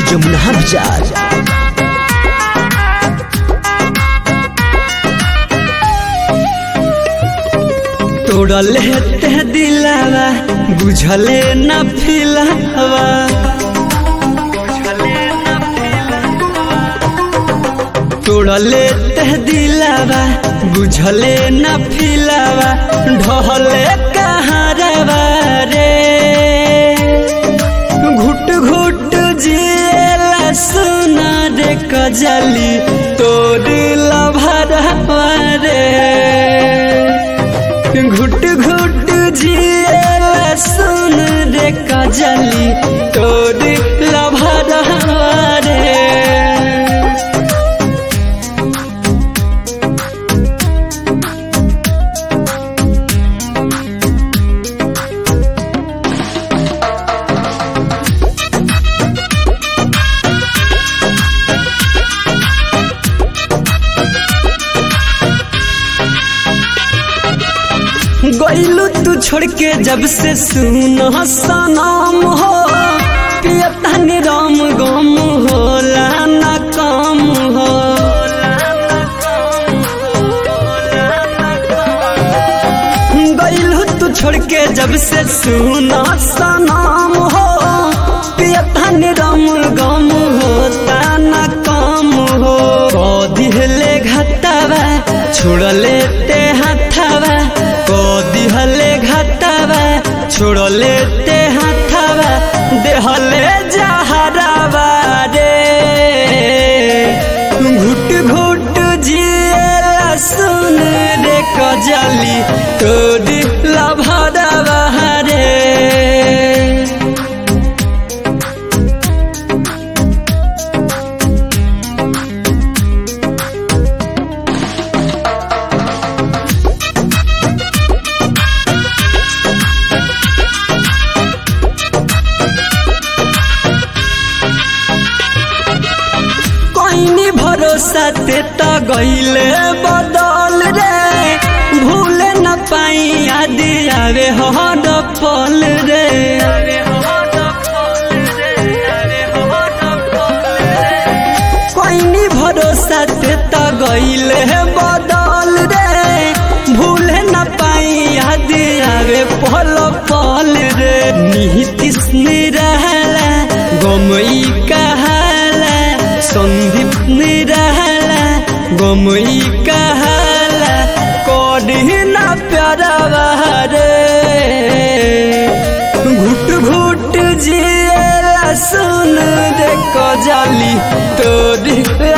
जमुना बाजार तोड़ले ते दिलावा बुझले न फिलावा तोड़ले ते दिलावा बुझले न फिलावा ढहले कहारवा रे घुट घुट जिएला सुना रे कजली तोड़ लभरवा रे घुट घुट जिएला सुन रे कजली तोड़ लभरवा रे गईलू तू छोड़ के जब से सुन सनम हो पियता निरम गम होला न कम हो गईलू तू छोड़ के जब से सुन सनम हो पियता निरम गम होता न कम हो दिहले घटावा छोड़ले ते हाथावा को दिहले घटावा छोड़ले ते हाथावा देहले जहरावा रे घुट घुट जिएला सुन रे कजली तोड़ लभरावा रे कोइनी भरोसा ते त गईले बदल रे भूले न पाई याद आवे हर पल रे कोइनी भरोसा ते त गईले बदल रे भूले न पाई याद आवे पल पल रे निहितिस निरहला गमई कहाला सन्दीप निरहला गमई कहाला कढ़िना प्यारा रे घुट घुट जिएला सुन रे कजली तोड़